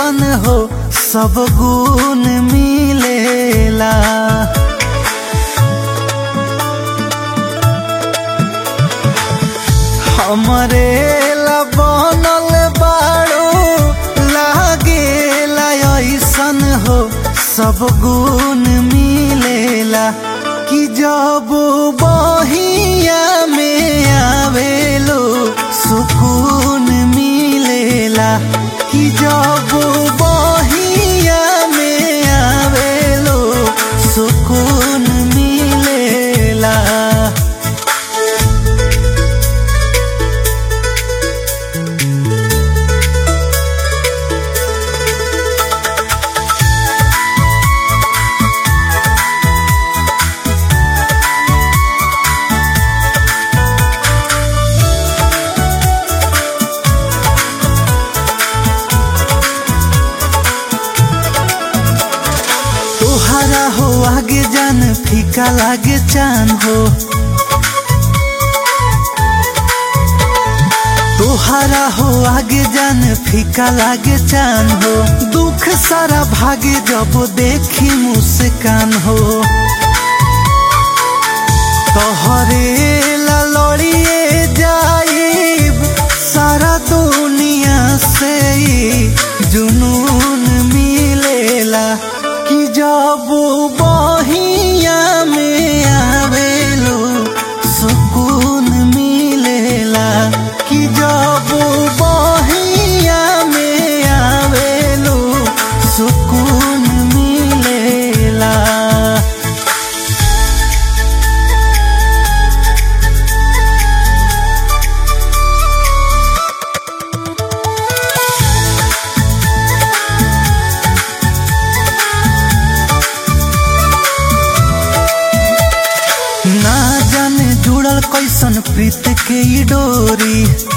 ऐसन हो सब गुण मिलेला हमरे ला बनल बाड़ो लागेला ऐसन हो सब गुण मिलेला कि जब बहिया में आवेलो सुकून मिलेला कि जब बहिया में आवेलो सुकून मिलेला तोहरा हो आगे जान फीका लागे चान हो तोहरा हो आगे जान फीका लागे चान हो दुख सारा भागे जब देखी मुस्कान हो तोहरे ला लड़िए जाइब सारा दुनिया से ही जुनून मिलेला कि जब बहिया में आवेलो सुकून मिलेला कि जब बहिया में आवेलो सुकून मिलेला ना जाने जुड़ल कैसन प्रीत के ई डोरी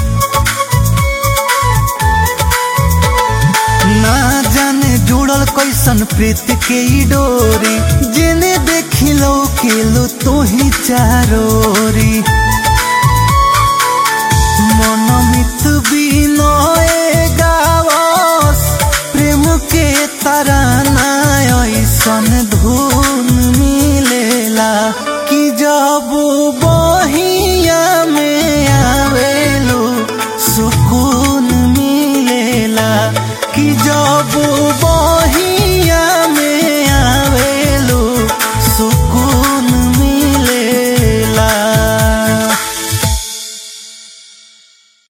ना जाने जुड़ल कैसन प्रीत के ई डोरी जेने देखिलो केलो तो ही चारोरी मनमित बिनय गा